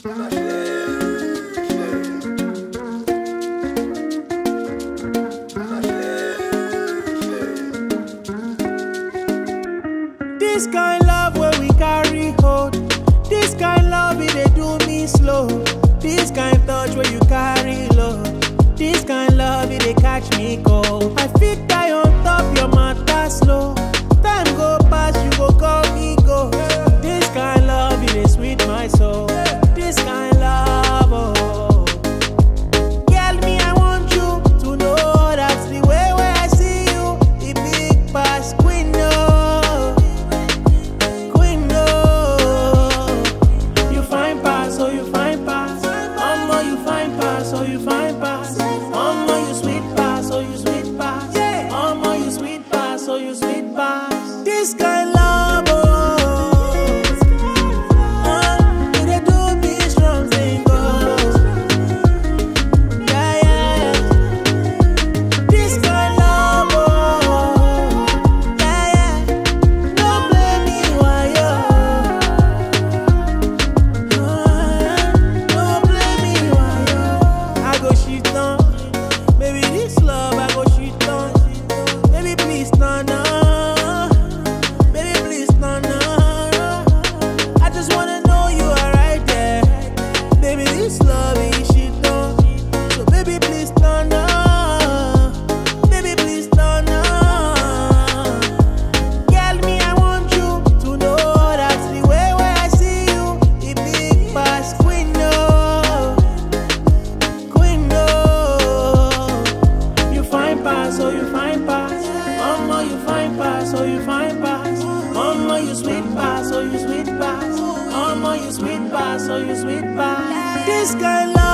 This kind love where we carry hold. This kind love it dey do me slow. This kind touch where you carry low. This kind love it dey catch me cold. I fit die on top your matter slow. Time go pass, you go call me go. This kind love it dey sweet my soul. This kind love, oh. Girl, me, I want you to know that's the way where I see you. The big pass queen, no. Queen, no. You fine pass, oh, you fine pass. Mama, you fine pass, oh, you fine pass. Mama, you sweet pass, oh, you sweet pass. Mama, you sweet pass, oh, you sweet pass. This kind love, oh. Uh, it dey do me strong thing, oh. Yeah, yeah. This kind love, oh, yeah, yeah. Don't blame me, why yo? Don't blame me, why yo? I go shit on, baby. This love, I go shit on. Baby, please, no, no. Baby, please, no, no. I just wanna know you are right there. Baby, this love is shit on. So baby, please turn on. Baby, please turn on. Girl, me, I want you to know that's the way where I see you. The big bass queen, no. Queen, no. You fine pass, oh, you fine pass. Mama, you fine pass, oh, you fine pass. Mama, you sweet pass, oh, you sweet pass. Mama, you sweet pass, oh, you sweet pass. This kind love.